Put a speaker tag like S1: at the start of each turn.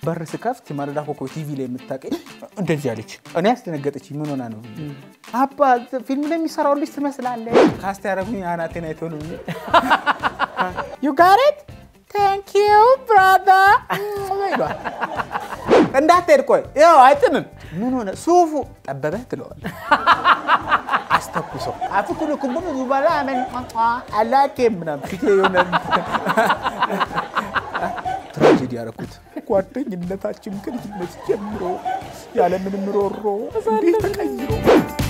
S1: በር ስከፍት የማለዳ ኮከብ ቲቪ ላይ የምታውቀኝ እንደዚህ አለች። እኔ ያስደነገጠች ምን ሆና ነው? አባ ፊልም ላይ የሚሰራው ልጅ ትመስላለህ። ካስት ያደረጉኝ አናቴን አይተው ነው ዩ ጋሬት ታንክ ዩ ብራዘር እንዳትሄድ ቆይ፣ ይኸው አይጥምም። ምን ሆነ ሱፉ ጠበበህ ትለዋል። አስተኩሰው አፍኩሉ ኩምቡ ዙባላ አመን አላኬ ምናምን ፊቴ የሆነ ትራጀዲ ያደረኩት ጓደኝነታችን ከልጅነት ጀምሮ ያለምንም ሮሮ እንዴት ተቀይሮ